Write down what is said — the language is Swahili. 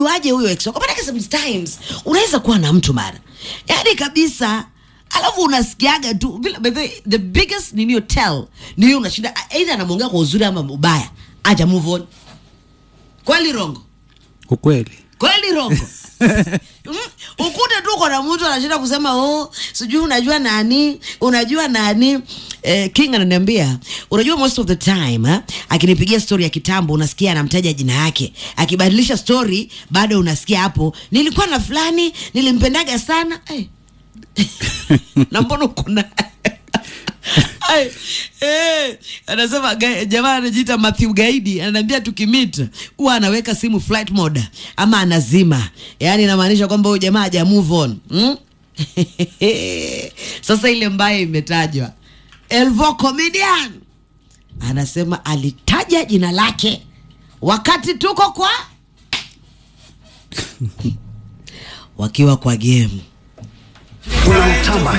waje huyo ex wako maanake sometimes unaweza kuwa na mtu mara yaani kabisa alafu unasikiaga tu bila- by the, way, the biggest ninio tell ni hiyo unashinda either anamwongea kwa uzuri ama ubaya aja move on kweli rongo ukweli kweli rongo Mm, ukute tu kona mtu anashinda kusema oh sijui unajua nani unajua nani eh, king ananiambia unajua most of the time ha? akinipigia story ya kitambo unasikia anamtaja jina yake akibadilisha story bado unasikia hapo nilikuwa na fulani nilimpendaga sana hey. na mbona uko naye Ai, eh, anasema ga- jamaa anajiita Matthew Gaidi ananiambia tukimit huwa anaweka simu flight mode ama anazima, yaani inamaanisha kwamba huyu jamaa haja move on hmm? Sasa ile mbaya imetajwa, Elvo comedian anasema alitaja jina lake wakati tuko kwa wakiwa kwa game Unamtamba